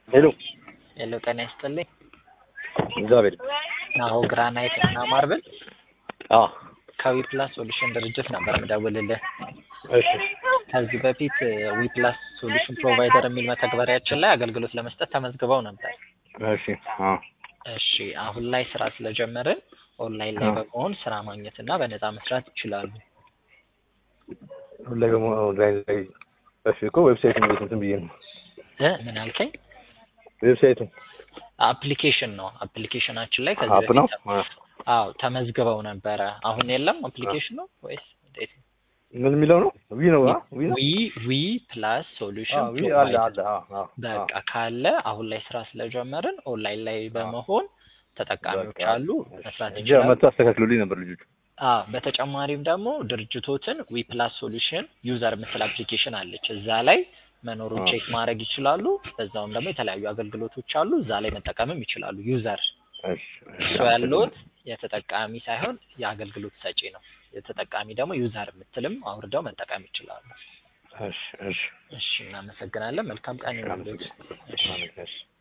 ሄሎ ሄሎ ጤና ይስጥልኝ። እግዚአብሔር አሁ ግራናይት እና ማርብል አ ከዊፕላስ ሶሉሽን ድርጅት ነበር የምደውልልህ። እሺ ከዚህ በፊት ዊፕላስ ሶሉሽን ፕሮቫይደር የሚል መተግበሪያችን ላይ አገልግሎት ለመስጠት ተመዝግበው ነበር። እሺ አ እሺ አሁን ላይ ስራ ስለጀመርን ኦንላይን ላይ አዎ። በመሆን ስራ ማግኘት እና በነፃ መስራት ይችላሉ። ሁሌ ደግሞ ኦንላይን ላይ እሺ እኮ ዌብሳይቱን እንዴት እንትን ብዬ ነው እ ምን አልከኝ? ዌብሳይቱን አፕሊኬሽን ነው። አፕሊኬሽናችን ላይ ከዚህ አፕ ነው በፊት አ አዎ ተመዝግበው ነበረ። አሁን የለም አፕሊኬሽን ነው ወይስ እንዴት? ምን የሚለው ነው ዊ ነው አ ዊ ነው ዊ ዊ ፕላስ አ ሶሉሽን ዊ አለ አለ አ አ በቃ ካለ አሁን ላይ ስራ ስለጀመርን ኦንላይን ላይ በመሆን ተጠቃሚዎች በቃ አሉ መስራት እንጂ ይችላሉ። መጥቶ አስተካክሉልኝ ነበር ልጆቹ አ በተጨማሪም ደግሞ ድርጅቶትን ዊ ፕላስ ሶሉሽን ዩዘር የምትል አፕሊኬሽን አለች። እዛ ላይ መኖሩን አ ቼክ ማድረግ ይችላሉ። በዛውም ደግሞ የተለያዩ አገልግሎቶች አሉ። እዛ ላይ መጠቀምም ይችላሉ። ዩዘር እሺ እሱ ያለዎት የተጠቃሚ ሳይሆን የአገልግሎት ሰጪ ነው። የተጠቃሚ ደግሞ ዩዘር የምትልም አውርደው መጠቀም ይችላሉ። እሺ እሺ እሺ እናመሰግናለን። መልካም ቀን ይሁንልዎት። እሺ እሺ